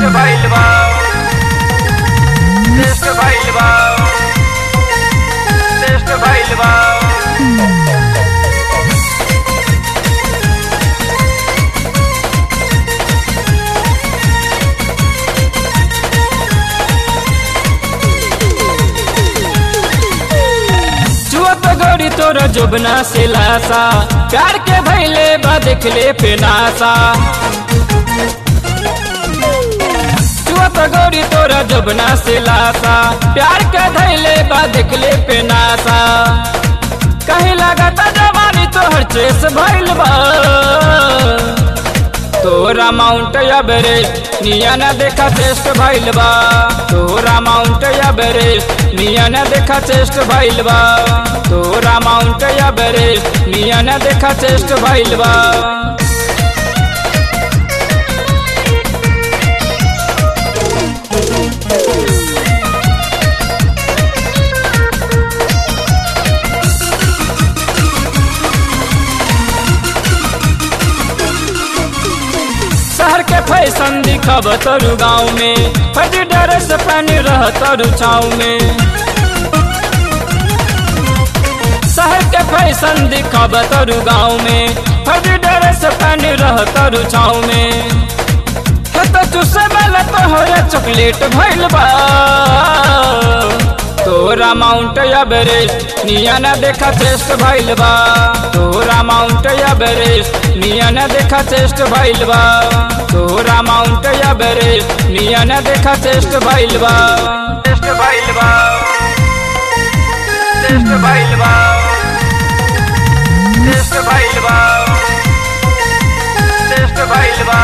भइल बा टेस्ट भइल बा टेस्ट भइल बा चुअत गौरी तोर जोबना से लासा प्यार के भैले बा देखले पे नासा चुअत गौरी तोर जोबना से लासा प्यार के धैले बा देखले पे नासा कहीं लगता जवानी तोहर चेस भइल बा तोरा माउंट एवरेस्ट निया न देखा चेस्ट भइल बा तोरा माउंट एवरेस्ट निया न देखा चेस्ट भइल बा तोरा माउंट एवरेस्ट निया न देखा चेस्ट भइल बा शहर के फैशन दिखब तोरू गाँव में फजी ड्रेस पहन रह तोरू छाव में शहर के फैशन दिखब तोरू गाँव में फजी ड्रेस पहन रह तोरू छाव में हे तो चुसे वाला तोहरे चॉकलेट भइल बा तोरा माउंट एवरेस्ट निया न देखा चेस्ट भइल बा तोरा माउंट एवरेस्ट निया न देखा चेस्ट भइल बा तोरा माउंट एवरेस्ट निया न देखा चेस्ट भइल बा टेस्ट भइल बा टेस्ट भइल बा टेस्ट भइल बा टेस्ट भइल बा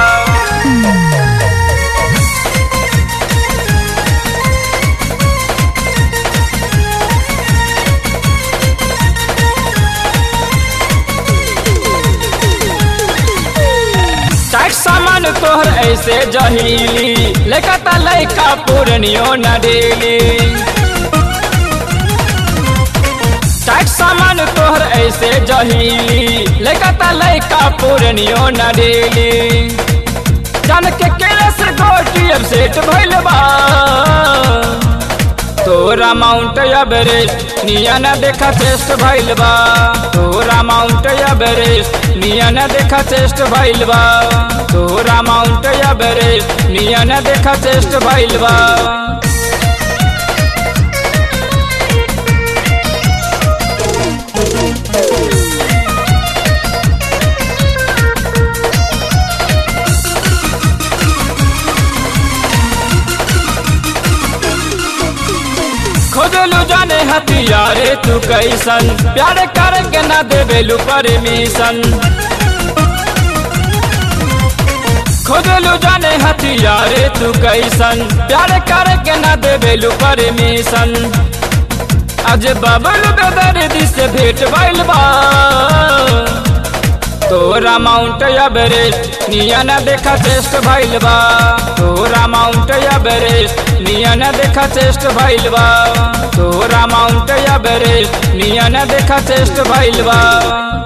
टाइट सामान तोहर ऐसे जहीली लेकता लैका पूर्णियो न डेली टाइट सामान तोहर ऐसे जहीली लेकता लैका पूर्णियो न डेली जान के केले से गोटी अब सेट भइल बा तोरा माउंट एवरेस्ट निया न देखा चेस्ट भइल बा तोरा माउंट एवरेस्ट निया न देखा चेस्ट भइल बा तोरा माउंट एवरेस्ट निया न देखा चेस्ट भइल बा खोजलू जाने हथियारे तू कैसन प्यार करके ना देवेलू परमिशन खोजलू जाने हथियारे तू कैसन प्यार करके ना देवेलू परमिशन आज बबल बेदर्दी से भेंट भइल बा तोरा माउंट एवरेस्ट निया न देखा चेस्ट भइल बा तोरा माउंट एवरेस्ट निया न देखा चेस्ट भइल बा तोरा माउंट एवरेस्ट निया न देखा चेस्ट भइल बा